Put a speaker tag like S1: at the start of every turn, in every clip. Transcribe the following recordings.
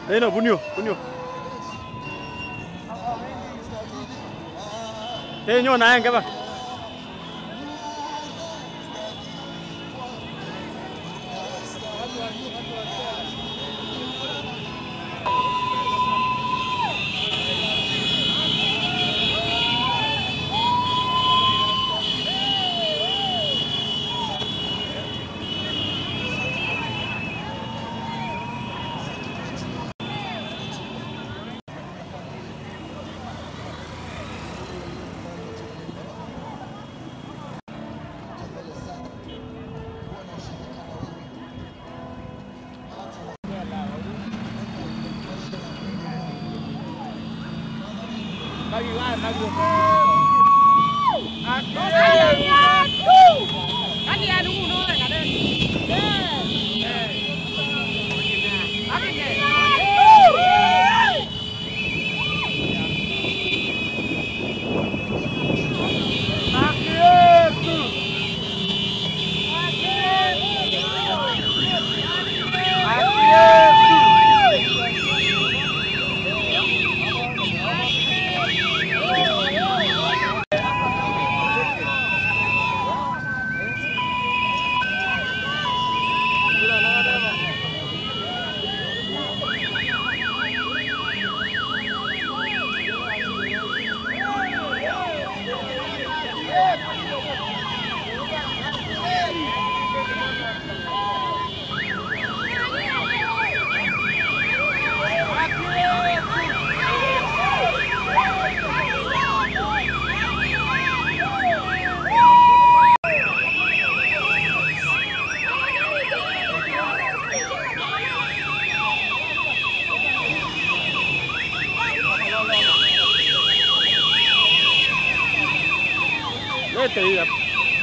S1: Neno bunyo, bunyo. Te nyo na enge ba? Lete hii hapa.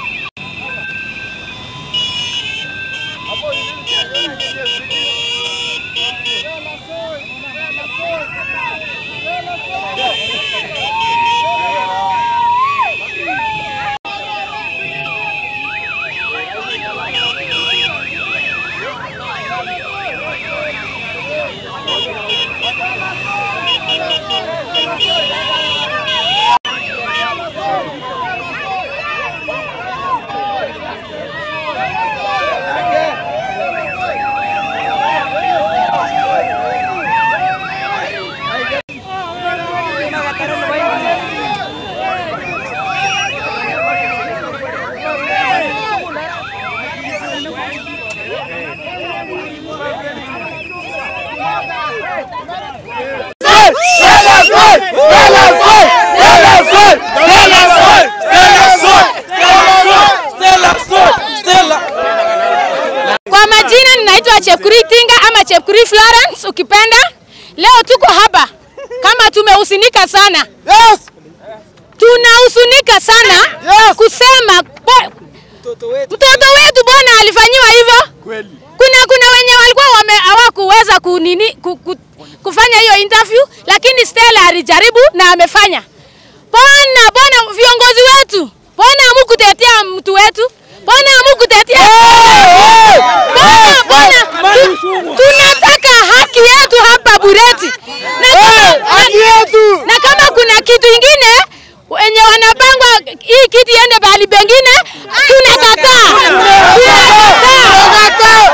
S2: Kwa majina ninaitwa Chepkuri Tinga ama Chepkuri Florence ukipenda. Leo tuko hapa kama tumehusinika sana.
S3: Yes!
S2: Tunahusunika sana
S3: Yes!
S2: kusema bo- mtoto wetu bwana alifanyiwa hivyo.
S1: Kweli.
S2: Kuna kuna wenye walikuwa wame hawakuweza kunini ku, ku, kufanya hiyo interview, lakini Stella alijaribu na amefanya. Bwana bwana, viongozi wetu, bwana hamukutetea mtu wetu, bwana hamukutetea bwana bwana, tu, tunataka haki yetu hapa Bureti na kama,
S3: haki yetu!
S2: na kama kuna kitu ingine wenye wanapangwa hii kiti iende bahali pengine, tunakataa tunakataa.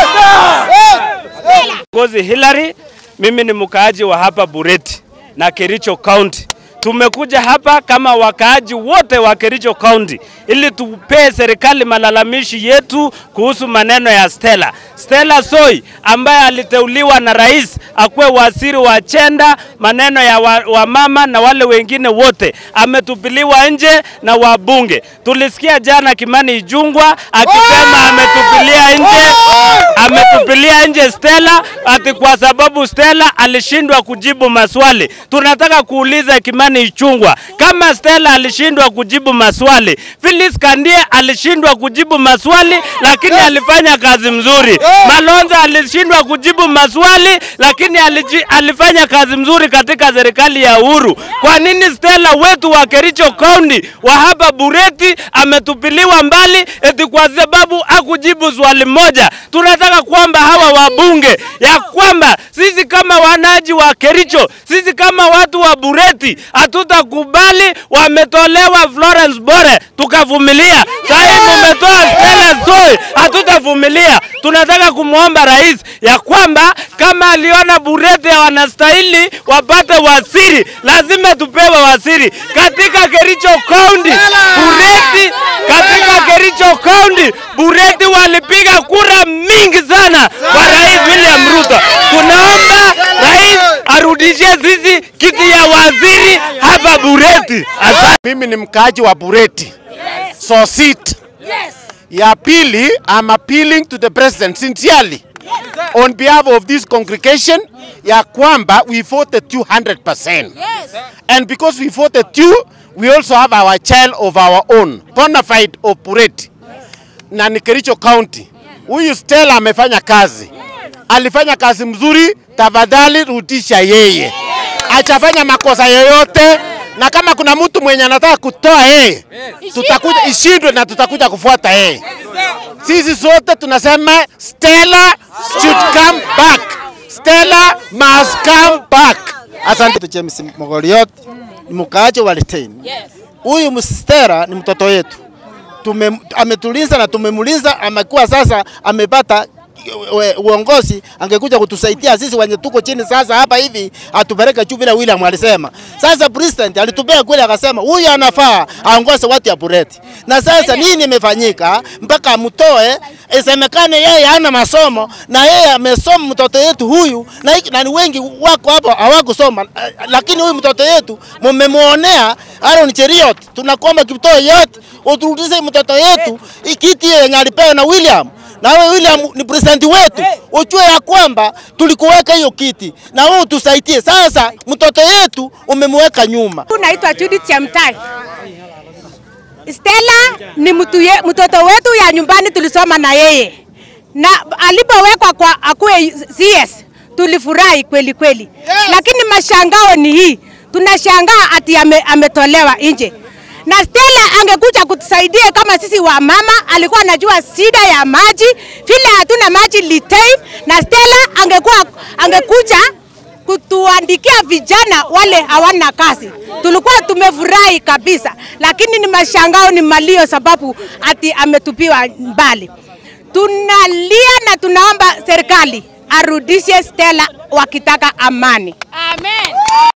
S1: Ngozi Hillary, mimi ni mkaaji wa hapa Bureti na Kericho County. Tumekuja hapa kama wakaaji wote wa Kericho County ili tupee serikali malalamishi yetu kuhusu maneno ya Stella. Stella Soi ambaye aliteuliwa na rais akuwe waziri wa chenda, maneno ya wa, wa mama na wale wengine wote, ametupiliwa nje na wabunge. Tulisikia jana Kimani Ijungwa akisema ametupilia nje ametupilia nje Stella ati kwa sababu Stella alishindwa kujibu maswali. Tunataka kuuliza Kimani Kimani Ichung'wa. Kama Stella alishindwa kujibu maswali, Phyllis Kandie alishindwa kujibu maswali, lakini alifanya kazi mzuri. Malonza alishindwa kujibu maswali, lakini aliji, alifanya kazi mzuri katika serikali ya Uhuru. Kwa nini Stella wetu wa Kericho County wa hapa Bureti ametupiliwa mbali eti kwa sababu hakujibu swali moja? Tunataka kwamba hawa wabunge ya kwamba sisi kama wanaji wa Kericho, sisi kama watu wa Bureti hatutakubali wametolewa Florence Bore tukavumilia. Sasa mumetoa Stella Soi, hatutavumilia. Tunataka kumwomba rais ya kwamba kama aliona Bureti wanastahili wapate wasiri, lazima tupewe wasiri katika Kericho County. Bureti katika Kericho County, Bureti walipiga kura mingi sana kwa Rais William Ruto. Tunaomba rais arudishie sisi kiti ya waziri hapa Bureti. Asante.
S3: Mimi ni mkaaji wa Bureti. So sit. Ya pili, I'm appealing to the president sincerely on behalf of this congregation ya kwamba we voted you 100%. And because we voted you, we also have our child of our own, bona fide of Bureti na ni Kericho County. Huyu Stella amefanya kazi, alifanya kazi mzuri. Tafadhali rudisha yeye, achafanya makosa yoyote, na kama kuna mtu mwenye anataka kutoa yeye, tutakuja ishindwe na tutakuja kufuata yeye. Sisi sote tunasema Stella should come back. Stella must come back. Asante.
S4: James Mogoliot ni mkaaji wa Litein. Huyu mstera ni mtoto yetu, tume, ametulinza na tumemulinza, amekuwa sasa amepata we- uongozi, angekuja kutusaidia sisi wenye tuko chini sasa hapa hivi, atupeleke juu vile William alisema. Sasa president alitupea kweli, akasema huyu anafaa aongoze watu ya Bureti, na sasa nini imefanyika mpaka amtoe? Isemekane yeye hana masomo na yeye amesoma mtoto yetu huyu, na, hiki- na ni wengi wako hapo hawakusoma, eh, lakini huyu mtoto yetu mumemuonea. Aaron Cheriot, tunakuomba Kiptoo yote uturudishe mtoto yetu ikiti yenye alipewa na William na wewe William ni president wetu, ujue ya kwamba tulikuweka hiyo kiti na wewe utusaidie. Sasa mtoto yetu umemweka nyuma.
S2: Naitwa Judith Chemtai. Stella ni mtu ye, mtoto wetu ya nyumbani, tulisoma na yeye na alipowekwa kwa akuwe CS tulifurahi kweli kweli, lakini mashangao ni hii, tunashangaa ati ame, ametolewa nje na Stella angekuja kutusaidia kama sisi wa mama, alikuwa anajua shida ya maji, vile hatuna maji Litein, na Stella angekuwa angekuja kutuandikia vijana wale hawana kazi. Tulikuwa tumefurahi kabisa, lakini ni mashangao, ni malio sababu ati ametupiwa mbali. Tunalia na tunaomba serikali arudishe Stella wakitaka amani. Amen.